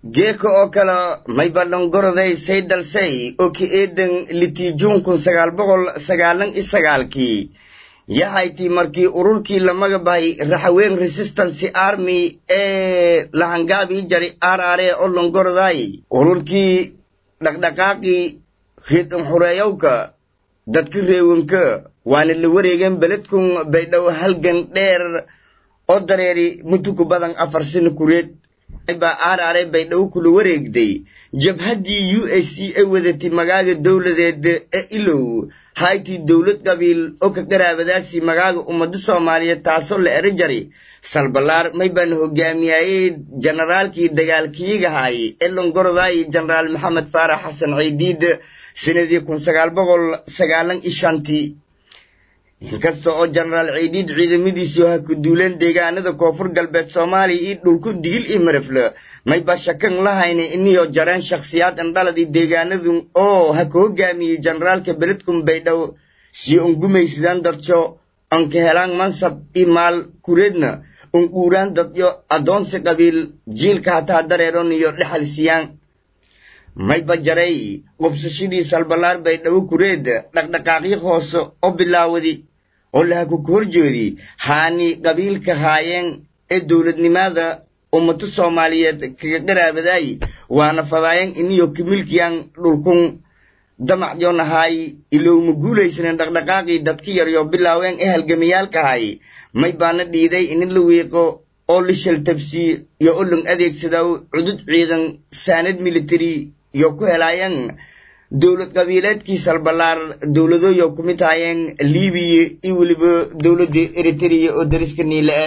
geeka oo kale may ballangoroday say dalsay oo ki eedan litijuun kun sagaal boqol sagaalan i sagaalkii yahaytii markii ururkii la magabahay raxaween resistance army ee lahangaabii jari arare oo longoroday ururkii dhaqdhaqaaqii riidan xureeyowka dadka reewanka waana la wareegeen beledkun baydhow halgan dheer oo dareeri mutuku badan afar sano kureed baa arare baydhabo kula wareegday jabhaddii u s c ay wadatay magaaga dowladeed ee ilow haytii dowlad qabiil oo ka garaabadaasii magaaga ummado soomaaliyeed taasoo la ero jari salbalaar may baana hogaamiyayey jenaraalkii dagaalkiyigahay ee longoroday jenaraal maxamed faarax xasan ciidiid sanadii kun sagaal boqol sagaalan iyo shantii inkasta oo jenaraal ciidiid ciidamadiisii ha ku duuleen deegaanada koonfur galbeed soomaaliya iyo dhulku digil iyo marafle mayba shakan lahayna iniyo jareen shakhsiyaad indhaladii deegaanadu oo ha ka hogaamiyey jenaraalka beledkun baydhow si ungumaysidaan darjo anka helaan mansab iyo maal kureedna unquuraan dadyo addoonsi qabiil jiilka hataa dareeron iyo dhexal siyaan mayba jaray qubsashadii salbalaar baydhabo kureed dhaqdhaqaaqyo hoose oo bilaawadi oo lahaku ka horjeedi haani qabiilka haayeen ee dowladnimada ummado soomaaliyeed kaga qaraabaday waana fadaayeen iniyo kimilkiyaan dhulkun damacyonahay ilowma guulaysanen dhaqdhaqaaqii dadka yaryo bilaaween ee halgamayaalkahay may baana dhiiday inin la wiiqo oo la shaltabsi iyo u lang adeegsadaw cudud ciidan saanad military iyo ku helaayeen dowlad qabiileedkii salbalaar dowladooyo ku mid haayeen libiya iyo weliba dowladda eritrea oo dariska niile-e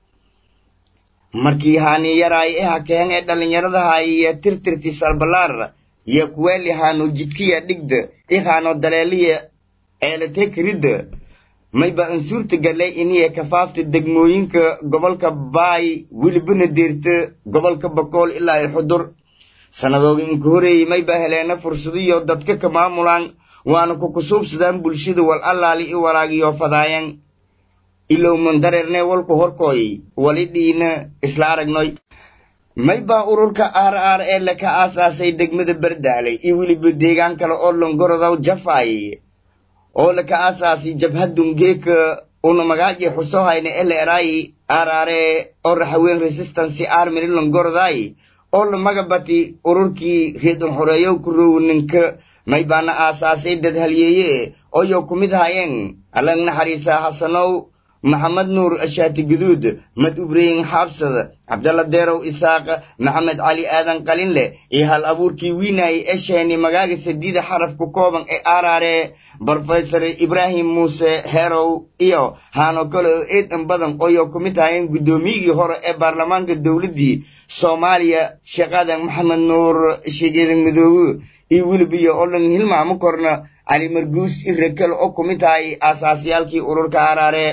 markii haani yaraay ee hakeen ee dhallinyaradahay iyo tirtirtii salbalaar iyo kuweeli haano jidkiya dhigda i haano daleeliya eelatee karidda mayba ansuurta gallay iniya kafaafta degmooyinka gobolka baay welibana deerta gobolka bakool ilaa i xudur sannadooga inka horeeyey mayba heleena fursadiyo dadka ka maamulaan waana ku kusuubsadaan bulshada wal allaali i walaagiyo fadaayeen ilow mandareerne walku horkooy wali dhiina isla aragnoy maybaa ururka r r ee laka aasaasay degmada bardaaley iyo weliba deegaan kale oo longorodow jafay oo laka aasaasay jabhadun geeka una magaaji xusohayna eleray arare oo raxaween resistance army longoroday oo la magabati ururkii reedun xoreeyow ku rowaninka maybaana aasaasay dad halyeeye ooyo ku mid hayeen alang naxariisa xasanow maxamed nuur ashaati guduud mad ubreyin xaabsad cabdalla deerow isaaq maxamed cali aadan qalinleh iyo hal abuurkii wiinay ee sheeni magaaga sadiida xaraf ku kooban ee arare brofesor ibraahim muuse herow iyo haano kale oo eedan badan ooyo ku mid hayeen guddoomiyigii hore ee baarlamaanka dowladdii soomaaliya sheekh aadan maxamed nuur sheegeedan midoobe iyo welibiyo oo dhan hilmaamo korna cali marguus irekale oo ku mid tahay aasaasiyaalkii ururka arare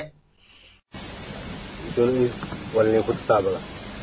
walnin ku tasaabada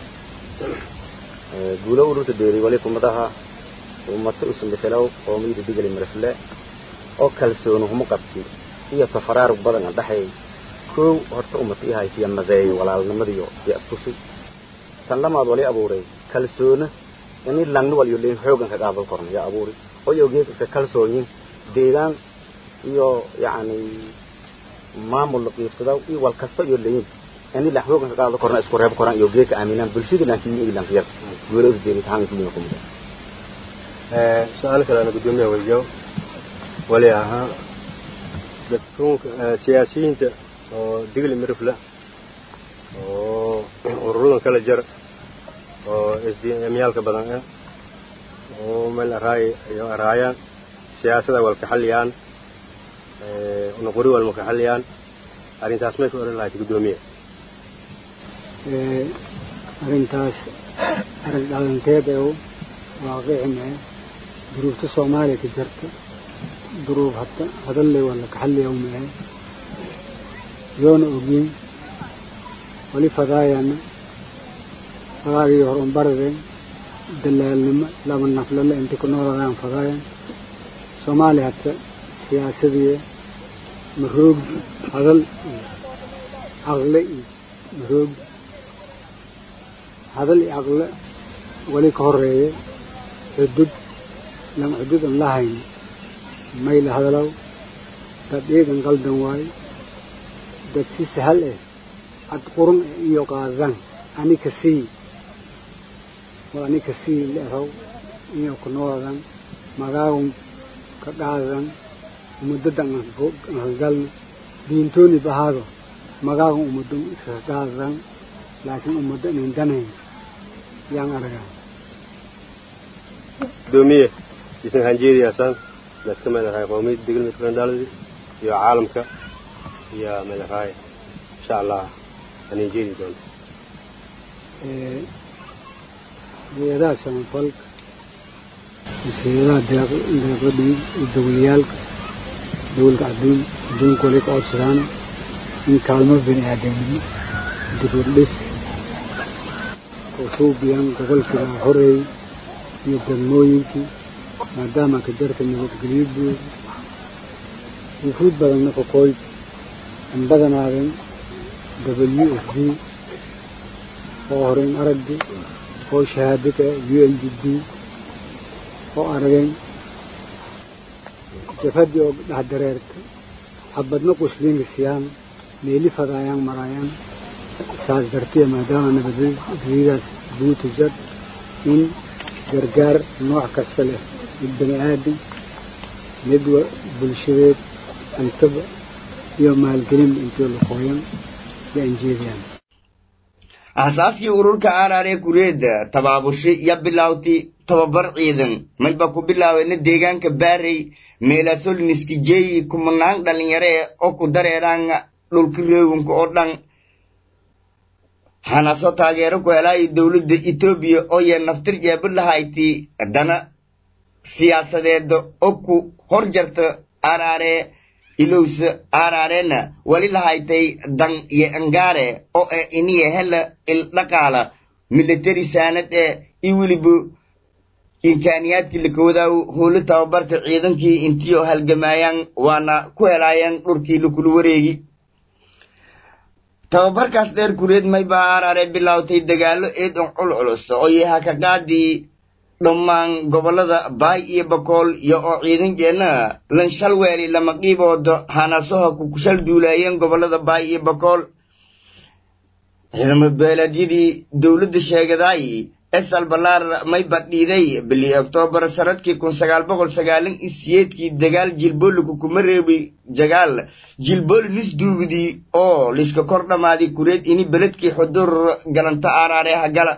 guulo ururta dheeri wali kumadaha ummata usambitalow qoomiyada digali marafle oo kalsooni huma qabti iyo tafaraarug badan a dhaxay koow horta ummata i haysiya madeeyo walaalnimadiyo iyo astusi tan lamaad wali abuuray kalsoona ini langni waliyo leyn xoogan ka qaadal korna yaa abuuri oyo geedka ka kalsoonyin deegaan iyo yacni maamul la qiibsadaw iyo wal kasta iyo leyin ini la xoogan ka qaado korna isku reeb koran iyo geedka aaminaan bulshada laakiin iyo ilan khiyar guulo is deeri tahan kuliya kumida ee su'aal kale ana gudoomiya weydiyo wali ahaa dadkuunka siyaasiyiinta oo digli mirifla oo ururadan kala jar oo sdmyaalka badan ah oo meel araay iyo araayaan siyaasada walka xalliyaan unaqori walma ka xalliyaan arrintaas may ka odhan lahayd guddoomiye arrintaas arag dhalanteed ee waaqicime duruufta soomaaliya ka jirta duruuf hada hadalle wala kaxalliya umahe yoona ogin wali fadaayana fadaagii hor unbarade dalaalnimo laba naflale inta ku nooladaan fadaayan soomaaliya hata siyaasadii maroog hadal iyo caqle iyo maroog hadal iyo caqle weli ka horeeye xudud lan xudud an lahayn mayla hadalow dad iidan qaldan waayo dad si sahal eh ad qurun iyo qaadan anika sii waa anika sii leerow iyo ku noodan magaawun ka dhaadan umadadan ankagalna diintooni bahaado magaagun umadun iska dhaadan laakiin ummadda inan danayn yaan aragaa gudoomiye isan hanjeediyaasaan daad ka madaxaay qowmiyadda degel midkandaaladi iyo caalamka iyo madaxaay insha allah aan injeedi doonto hay-adaha samafalka hay-adaha deeqadhii iyo dawlayaalka dawlka adduun adduunka wali ka codsadaan in kaalmo bini aadamnimo diburdhis usuubiyaan gobolkii laga horeeyey iyo degmooyinkii maadaama ka jarta nabadgelyo buud wufuud badanna qoqooy an badanaadeen w f d oo horeyn aragdi oo shahaadada u l d d oo arageen jafadii oo dhex dareerta xabadna qusliinka siyaan meeli fadaayaan maraayaan saas dartiya maadaama nabadgelyadaas buuta jar in gargaar nooc kasta leh mid bani aadam mid bulshadeed antaba iyo maalgelin intii laqooyan iyo anjeediyaan aasaaskii ururka aaraaree kureedda tabaabushi ya bilawti tababar ciidan mayba ku bilaaweyna deegaanka baarey meelasolniski jeeyi kumanaan dhalinyare oo ku dareeraan dhulka reewinka oo dhan hanaso taageero ku helaayo dowladda etoobiya oo yee naftir jeebadlahayti dana siyaasadeeda oo ku hor jarta aaraaree ilowsa aaraarena wali lahaytay dan iyo angaare oo e iniya hela il dhaqaala militari saanad ee iyo weliba imkaaniyaadkii lakawadaaw howlo tababarka ciidankii intiyo halgamaayaan waana ku helaayaan dhurkii lakula wareegi tababarkaas dheer kureed maybaa aaraare bilaawtay dagaalo eed on culculus oo yaha ka qaadii dhammaan gobollada baay iyo bakool iyo oo ciidankeenna lanshalweeli lama qiiboodo hanasoha ku kushal duulaayeen gobollada baay iyo bakool ciidamo beeleedyadii dowladda sheegadaay esal balaar may badhiiday bilii oktoobar sanadkii kun sagaal boqol sagaalan iyo siyeedkii dagaal jilbooliku kuma reebi jagaal jilbooli nisduugidii oo liska kor dhammaaday kureed ini beledkii xudur galanta aaraare hagala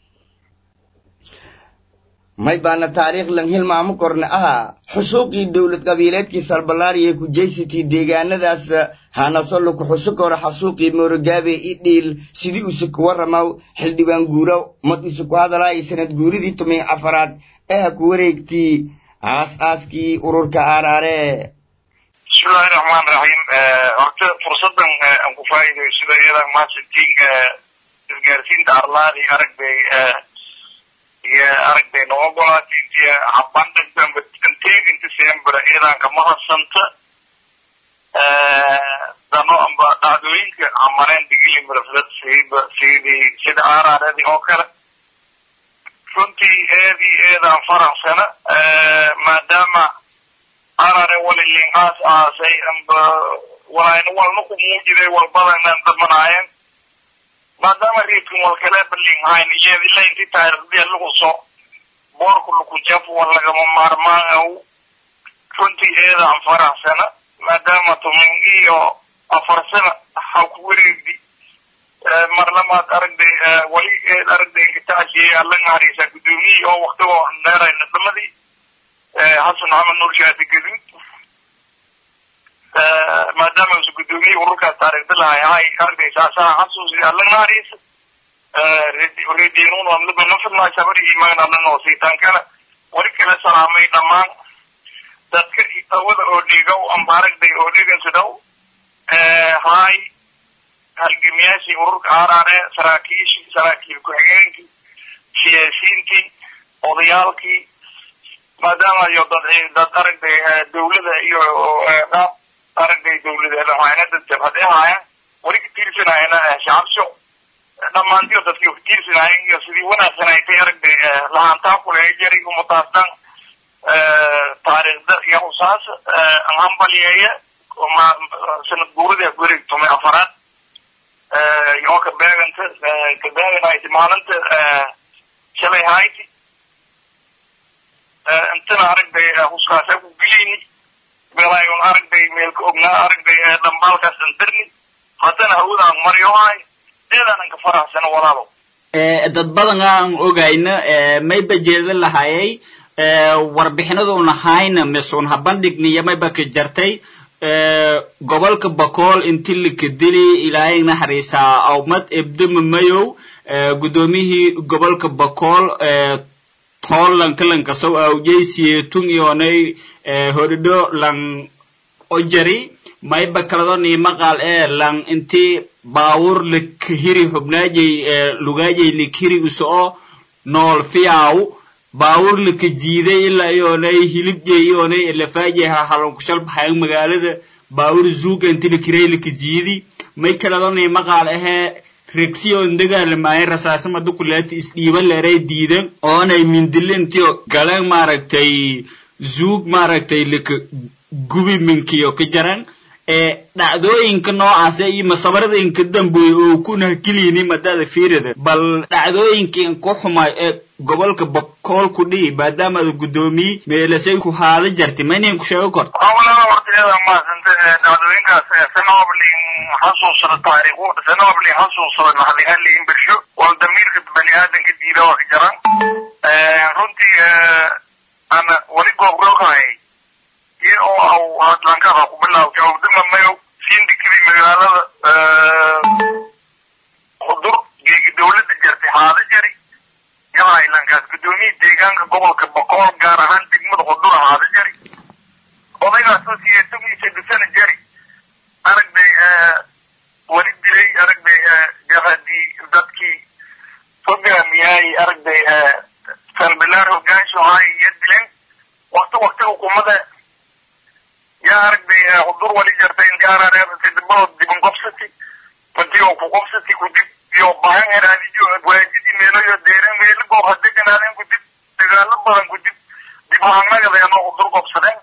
may baana taariikh lan hilmaamo korne ahaa xusuuqii dowlad qabiileedkii salbalaariya ku jeysatii deegaanadaas hanaso laku xusukoro xasuuqii moorogaabe i dhiil sidii use ku waramaw xildhibaan guuraw mad use ku hadalaayo sanad guuridii tumay afaraad ee ha ku wareegtii aas-aaskii ururka aaraare bismillahi raxmaan raxiim horta fursadan aan ku faa'iidaysto iyada maasantiin isgaarsiinta arlaadii aragday iyo aragday noo ogolaatay intii habandhagdanba inteeginta sembra iyadan kama hadsanta dano amba dhacdooyinka camareen digili miraflad siiba sidii sida aaraaradii oo kale runtii eedii eedaan faraxsana maadaama aarare walilin aas aasay amba walayna walna ku muujiday walbadanaan damanaayeen maadaama riidkan walkale balinghayn iyada ilaa intii taariikhdii lagu soo boorku laku jaf wal lagama maarmaan aw runtii eedaan faraxsana maadaama tumin iyo afar sana ha ku wareegdi marlamaad aragday wali eed aragday ingitaashiyay alla naharisa gudoomiyii oo waktigoo dheerayna dhamadii xasan maxamed nuur shaati gaduud maadaama usu gudoomiyey ururkaas taariikhda lahay hay aragday saasaha xasuusi alla naharisa rediinun amlaba nafirnaa sabarigii magna alla noo siitaan kale wali kala salaamay dhammaan dadka awada oo dhigow amba aragday oo dhigansidow hay halgamiyaashii ururka aaraare saraakiishii saraakiil ku-xigeenkii siyaasiyiintii odayaalkii maadaama iyo dad dad aragday dawlada iyo qaab aragday dawladeed waxayna dad jabhad ahaayeen wali ka tiirsanayana shacabsho dhammaantiyo dadkii kutiirsanaayeen iyo sidii wanaagsanaytay aragday lahaantaa kuleeya jari umataasdan taariikhda iyo usaas hambalyeeya sanad guurida guri tumay afaraad yoo ka beeganta ka beeganayti maalinta shalay hayti intana aragday huskaasa ku geliyni meelaayun aragday meelka ognaa aragday dhambaalkaas andarni haddana hawdaan maryohay eedaanan ka faraxsana walaalo dad badan aan ogayna mayba jeeda lahayay warbixinaduna hayna misun ha bandhigniyo mayba ka jartay gobolka bakool inti lika dili ilaahay naxariisaa awmad ebdema mayow guddoomiyihii gobolka bakool toolanka lankasow awjaysiye tung iyonay hodhidho lang ojari mayba kaladoni maqal ee lang inti baawur likahiri xubnaajay lugaajay likhiri usoo nool fiyaw baawur lika jiiday ilaa iyonay hilibjay iyonay lafaajay hahalonkushal baxayan magaalada baawur zuuga inti likiray lika jiidi may kaladoni maqal ahee regsiyon dagaalamaayay rasaasama dukuleeti isdhiiba leeray diidan oonay mindilintiyo galeen maaragtay zuug maaragtay lika gubi minkiyo ka jaran ee dhacdooyinka noocaasa iyo masabaradinka dambeey oo kuna keliyini madada fiirida bal dhacdooyinkan ku xumay ee gobolka bakool ku dhihi maadaama ada guddoomiye meelasay ku haada jartay ma inin ku sheego kor hawlada horteeda maasanta dhacdooyinkaas sanoblin xasuusada taariikhu sanoblin xasuusada naxdinhalin bersho wal damiirka bani aadanka diida waa ka jaran runtii ana wali goobrooghay iyo oo aw hadlankada ku bilaw jawaabdima mayo sindikadii magaalada xudur geegi dawladda jartay haada jari yadaa ilankaas guddoomiya deegaanka gobolka boqool gaar ahaan degmada xudur haada jari odaygaasoo siyeesagiisa dhisana jari aragday wali dilay aragday jabhadii dadkii hogaamiyay aragday salbilaar hogaansho ahay iyo dileen wakti wakti hukumada yaa aragday xudur wali jartay intiarareebsay dibadoo diban qobsati madiyo ku qobsati kudib iyo bahan heraadiyo waajidii meeloyo deeren meelo goob hadeganaadeen kudib dagaalo badan kudib dib haanagadeeno xudur qobsadeen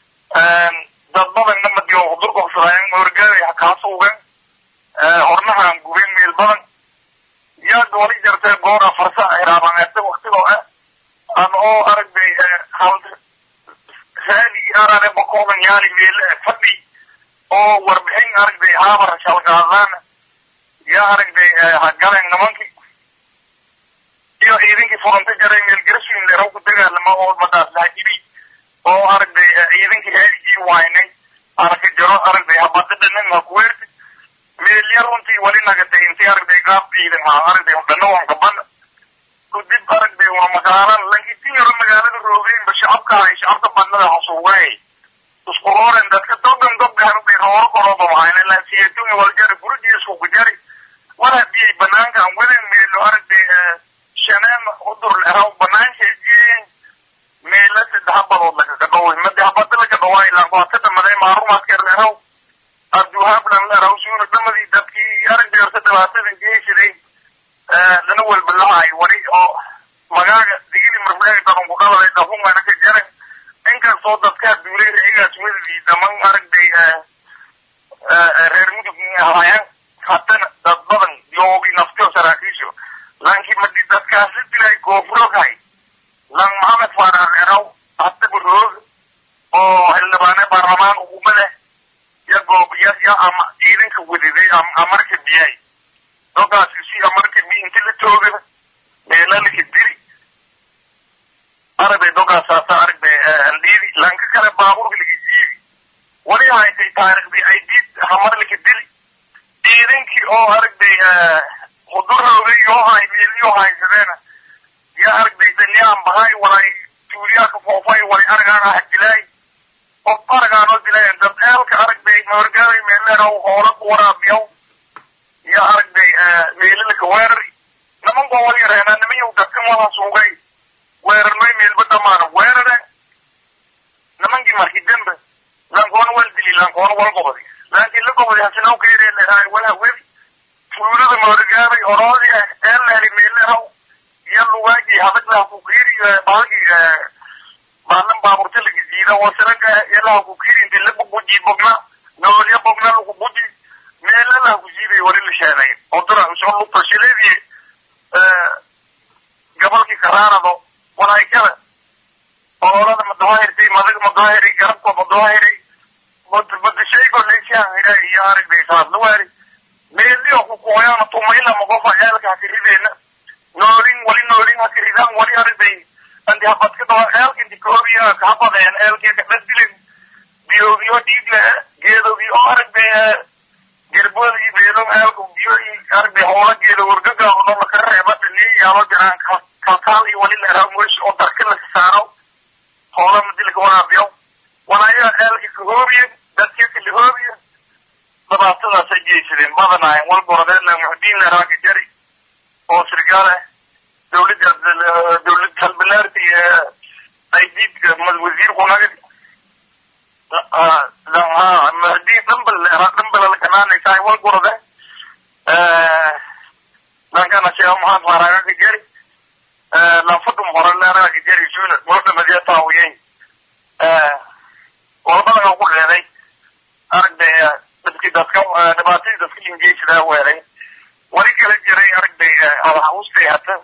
dad badanna madiyo xudur qobsadaayen horgaaday kaasuugen hornahaan gubeen meel badan yaa wali jartay goora farsa hiraabaneerta waktigoo ah an oo aragday hal raadigii arare bakoodan yaali meele fadhi oo warbixin aragday haabar shalgaadaan yaa aragday hagaleen nimankii iyo ciidankii furanta jaray meel garashin leeraw ku dagaalama oo madaas lahajibi oo aragday ciidankii raadigii waynay arka jaro aragday habadada nin ha ku weertay meelya runtii wali nagatay intii aragday qaab ciidan ha aragday dhana waan qaban kudib aragday waa magaala lankitin yaro magaalada roogeenba shacabka hay shacabka badnada hasuugay isku rooren dadka dogan dobga aragday rooro korooba mahayna laasiyatumi waljari gurigii isku kujari war hadii ay banaankan wadan meelo aragday shaneem udur leraw banaansha jeen meela saddex badood lagaga dhoway madi habada laga dhawaa ilaa waata dhamaday maarumaadkeer leraw abduhablan leraw suuna dhamadii dadkii aragday horta dhibaatadan jeeshaday lana walbalahay wali oo magaaga digidi marfleega daban ku dhaladay dhafungana ka jaran inkastoo dadkaa duulay iyagaas wadadii dhaman aragday reer mudug haayaan haddana dad badan yoogi naftio saraakiisho laakiin madi dadkaas la dilay goofroghay lang maxamed faaraar eraw haddaba roog oo xildhibaane baarlamaan ukumada ya goob ya ya ama ciidanka wadiday amarka biyay dogaasi si amarka bi inti la joogada meelalaka diri aragday dogaasaasa aragday andhiidi lanka kale baaburka laga jiidi wali haytay taariikhdii ay diid hamarlaka dili ciidankii oo aragday hudurooga yoo hay meelyoo haysadeena yaa aragday danyaan bahay walay tuuliyaaka foofay walay aragaan ah dilaay qof aragaanoo dilayan dad eelka aragday mawargaaday meeleeraw hoola ku waraabiyaw yaa aragday meelalaka weerari nimankoo wal yareenaa nimanyow dadkan wala suugay weerarnoy meelba dhamaana weerare nimankii markii dembe lankoona wal dili lankoona wal gobodi laakiin la gobodi hasinaw ka yaree leeraay wal hawedi fuulada mawargaaday oroodii laha ku kiiri bahalki baalan baaburta lagi jiida oo siraga yalaha ku kiiri inti lagu buji bogna noolya bogna lagu buji meela laha ku jiiday wali la sheenay oo dura usoo lu fashileedii gobolkii karaarado walaay kale ololada madaahirtay madaga madaahiri garabka madaahiri badashaygo leyshaan hidha iyo aragday saadlawaari meelio ku kooyaan tumayla magofa eelka hakirideena noolin wali noolin hakiridaan wali aragday andi habadka doo eelka inti koobiya kahabadeen eelkii kadhadilin biyoodiyo dhiigle geedodii oo aragday gerboodii beelon eelka biyo aragday hoola geeda wargagaabno laka reeba dhini yaalo jiraan kalkaal iyo wali leeraa mosh oo darka laka saaro hoola madilka waraabiyo walaayaa eelka kahoobiye dadkii kalahoobiye dhibaatadaasay geysadeen badanaayeen walgorodeen muxdiin leeraaka jari oo sirgaale dowladda dowlad halbalaarta iyo aydiidka wasiirku naga muxdiin dhambal leera dhambala lakanaanaysaay walgorode dhankana sheekh maxamed faaraagaka jari lanfadum hore leeraaka jari suuna moodhamadiya taawiyey walbadaga ku dheeday aragday dadki dadka dhibaatadii dadka ingeysidaa weelay wali kala jiray aragday hadahaustay hata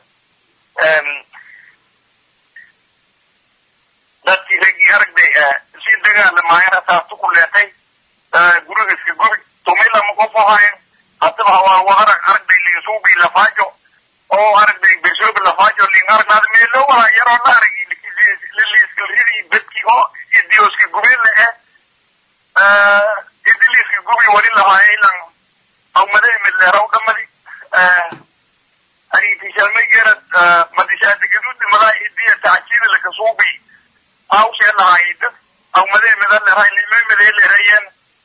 dadkii raggii aragday si dagaalamaayeen hasaabtu ku leetay guriga iska gubi tumilama qof ahayn hadaba hawaa wadara aragday linsuubi lafaajo oo aragday besoobi lafaajo lin aragnaad meelo waa yaroo la aragi liiskalridii dadkii oo idioska gubeen le eh idiliska gubi wali lahaay ilan awmade midleeraw dhamadi aritishalmay gerad madishaada gaduudi madaa idiya tacjiida lakasuubi hawshee lahaay dad awmade mida leray lime midee lerayeen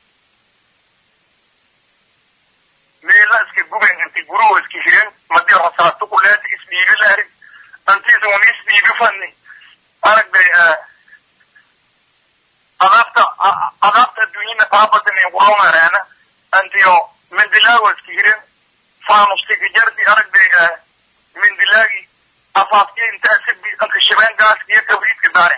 meela iska guben inti guruhu iska hiren madi rasaatu kuleeta isdhiibi laari antiisa un isdhiibi fani aragday adaabta adaabta adduunyada taabatan ee kuroongareena antiyo mindilaago iska hiren faanustiki jardi aragday mindilaagi afaaski intaa sibi anka shibeen gaaska iyo kabriidka daare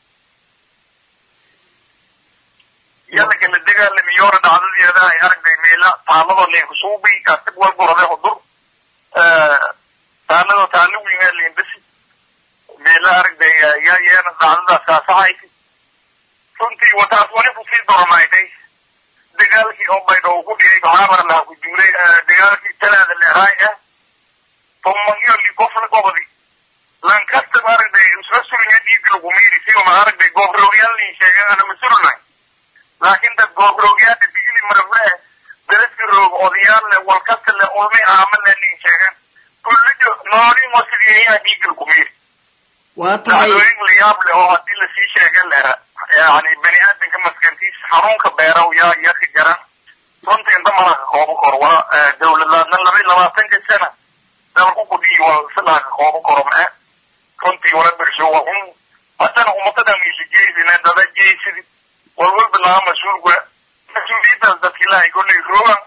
yalaka la dagaalami yoora dhacdadeeda ay aragday meela taalado leenkusuubi kasig walgurade hudur taalado taalo wiingaa leendasi meela aragday yaa yeena dhacdadaas kaasahayti runtii wataas wali kusii doromayday dagaalkii oo baydho ku dhigay bahaabar laha ku duulay dagaalkii talaada leeraay ah tomagyo likofla gobodi lankasta aragday isla surinya dhiigga lagu miiri si uma aragday goobroogyal nin sheegay ana masulunay laakiin dad goobroogyada digili marable daraska roog odayaal le walkasta le ulmi aama le nin sheegan kullijo noolin wasidiyayaa dhiigga lagu miiri waa tahay dhacdooyin la yaab leh oo haddii lasii sheegan lera yani bani aadamka maskantiisa xanuunka beeraw yaa yaa ka jaran runtii inta malaka koobo kor wala dawladlaadna laba iyo labaatanka sana dalku kudhii wal silaka koobo koro mae runtii wala bersho wa un haddana ummadadan isi jeysine dada jeysidi walwalba laga mas-uulka mas-uuliyadaas dadkilahay kolley roogan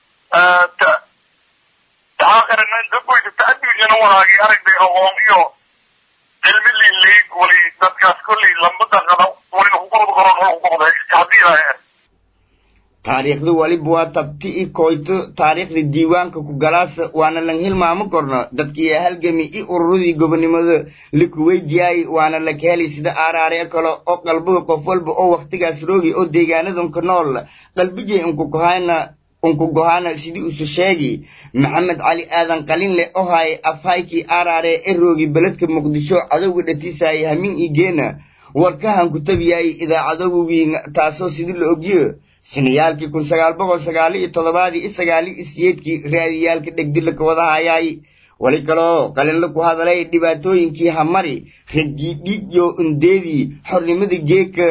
taaakarana dagoyta ta'aduujana walaagii aragday aqoon iyo cilmi lileeg wali dadkaas kolley lambada qada walina ku qabad koron wala ku qabda haddii ilahay taariikhda waliba waa tabti i koyto taariikhda diiwaanka ku galaasa waana lang hilmaamo korno dadkii halgami i ururadii gobonimada likuweydiyaay waana laka helay sida aaraaree kale oo qalbiga qof walba oo wakhtigaas roogi oo deegaanadanka nool qalbijay unkugohana unkugohana sidii usu sheegi maxamed cali aadan qalinle oo haay afhaykii aaraaree e roogi beledka muqdisho cadowga dhatiisaayay hamin ii geena warkahan ku tabiyay idaacadowgiin taasoo sidii la ogyo sinayaalkii kun sagaal boqol sagaali iyo toddobaadii i sagaali iyo siyeedkii raadiyaalka dhegdila ka wada hayay wali kaloo qalinla ku hadalay dhibaatooyinkii hamari raggii dhiigyo undeedii xornimada geeka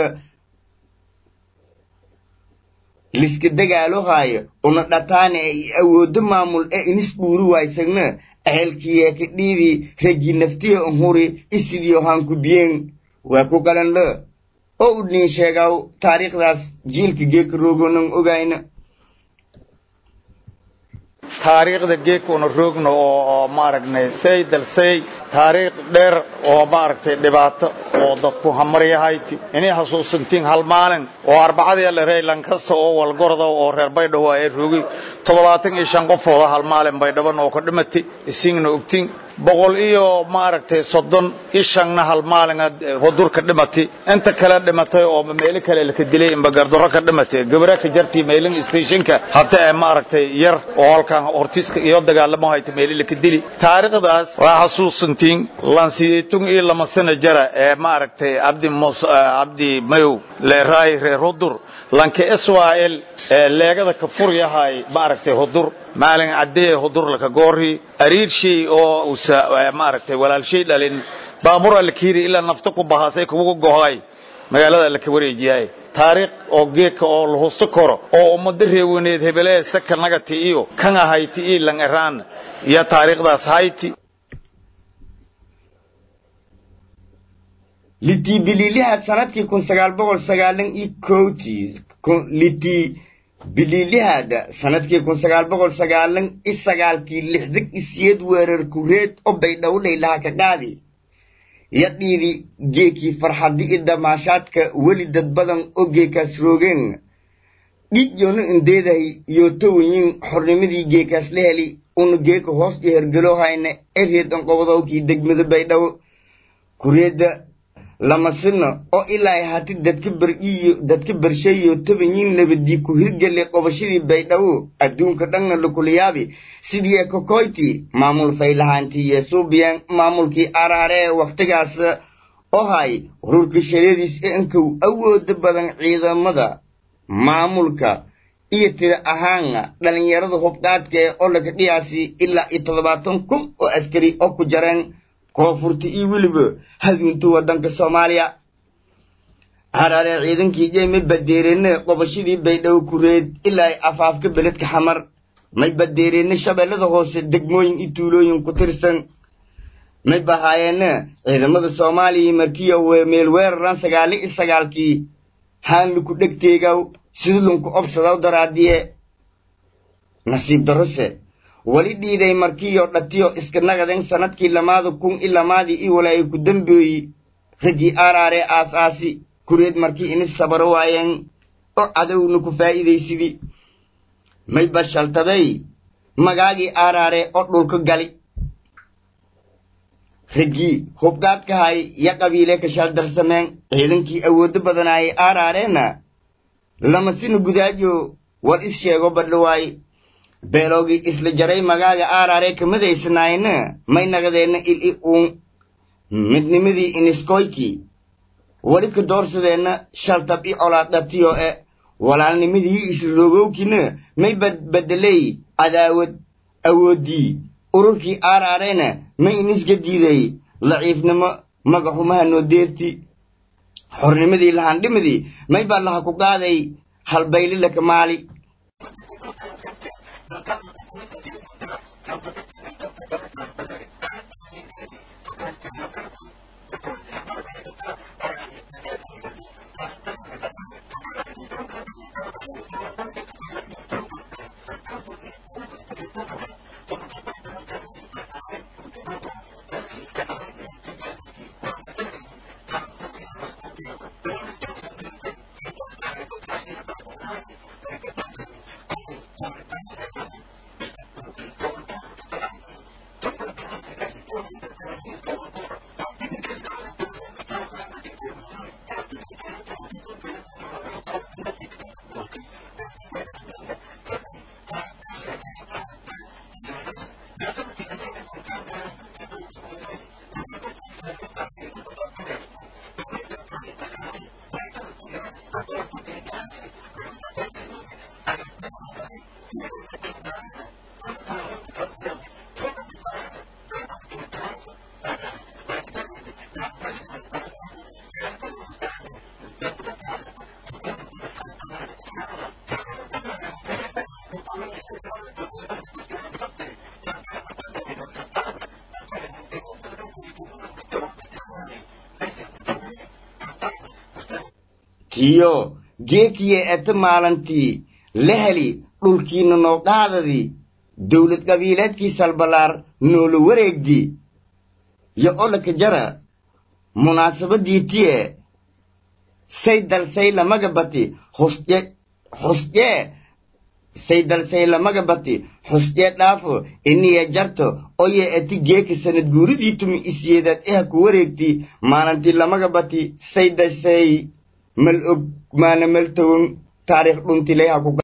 liska dagaalo haayo una dhataane ee i awoodo maamul ee inis dhuuri waysagna ahelkiye ka dhiidii raggii naftiya unhuri isidiyo hankubiyeen waa ku qalinla oo u dhiin sheegaw taariikhdaas jiilka geeka roogonan ogayna taariikhda geeka una roogno oo maaragnay say dalsay taariikh dheer oo maaragtay dhibaato oo dadku hamaryahayti inay xasuusantiin hal maalin oo arbacadii dherey lankasta oo walgorda oo reer baydhabo ay roogay toddobaatan iyo shan qofooda hal maalin baydhaban oo ka dhimatay isingna ogtiin boqol iyo maaragtay soddon iyo shanna hal maalin hudurka dhimatay inta kale dhimatay oo meelo kale laka dilay inba gardaro ka dhimatay gabra ka jartii meelin stationka hadda ee maaragtay yar oo halkan hortiiska iyo dagaalamo hayta meelo laka dili taariikhdaas waa xasuusantiin lansiyeetun iyo lama sana jara ee maaragtay abdi mus abdi mayow leeraay reer hudur lanka israel ee leegada ka furyahay maaragtay hudur maalin caddee hudur laka goori ariirshay oo usa maaragtay walaalshay dhalin baabura la kiiri ilaa nafta ku bahaasay kugu gohay magaalada la ka wareejiyay taariikh oo geedka oo la husto karo oo ummada reewaneed hebelee saka nagati iyo kan ahayti iyo lan eraan iyo taariikhdaas hayti litii biliilihaad sanadkii kun sagaal boqol sagaalan iyo kowtii litii biliilihaada sanadkii kun sagaal boqol sagaalan iyo sagaalkii lixdag isiyeed weerar kureed oo baydhowlay laha ka qaadi yadhiidi geekii farxaddi i damaashaadka weli dad badan oo geekaas roogeen dhiig yoonu indeedahay yootowayin xornimadii geekaas la heli una geeka hoos iyo hergelo hayna ereed onqobadowkii degmada baydhabo kureedda lamasina oo ilaa hati dadka beriyo dadka bershayo tobanyin nabadii ku hirgale qobashadii baydhabo adduunka dhanna lakulayaabi sidii kokoyti maamul faylahaantii yesuubiyan maamulkii araare ee wakhtigaas oo hay ururka shareediis ee inkow awooda badan ciidamada maamulka iyo tida ahaana dhallinyarada hubqaadka ee oo laka dhiyaasi ilaa iyo toddobaatan kun oo askari oo ku jareen koonfurta iyo weliba haduunta waddanka soomaaliya haraare ciidankii jeyma badeerene qobashadii baydhabo kureed ilaa ay afaafka beledka xamar may badeerene shabeellada hoose degmooyin iyo tuulooyin ku tirsan may bahaayeene ciidamada soomaaliya markiya meel weeraran sagaali iyo sagaalkii haanliku dhegteegaw sidulunku obsadaw daraadiye nasiib darose wali dhiiday markiyo dhatiyo iska nagaden sanadkii lamaada kun i lamaadii i walaayo ku dambeeyi raggii aaraare aas aasi kureed markii ini sabaro waayeen oo cadowna ku faa'iidaysidii may bashaltabay magaagii aaraare oo dhulka gali raggii hubgaadkahay ya qabiile ka shaldarsameen ciidankii awooddo badanaayay aaraareena lamasina gudaajo war is sheego badhawaaye beeloogii isla jaray magaaga aaraare kamadaysanaayna may naqdeenna il i uun midnimadii iniskoykii wali ka doorsadeenna shaltab i colaadhatiyo e walaalnimadii isla loogowkiina may badbedeley cadaawad awooddii ururkii aaraareena may inisga diiday laciifnimo magaxumaha noo deerti xornimadii lahandhimadii may baa laha ku qaaday halbayli laka maali tiyo geekiye ete maalantii la heli dhulkiina noo qaadadii dowlad qabiileedkii salbalaar noola wareegdi yo olaka jara munaasabadii tiye say dalsay lamaga bati husje husjee say dalsay lamaga bati husjee dhaafo iniya jarto oye ati geeka sanad guuridii tumi isyeedaad eha ku wareegti maalintii lamaga bati say dasay mal og maana mal tawon taariikh dhuntilayha ku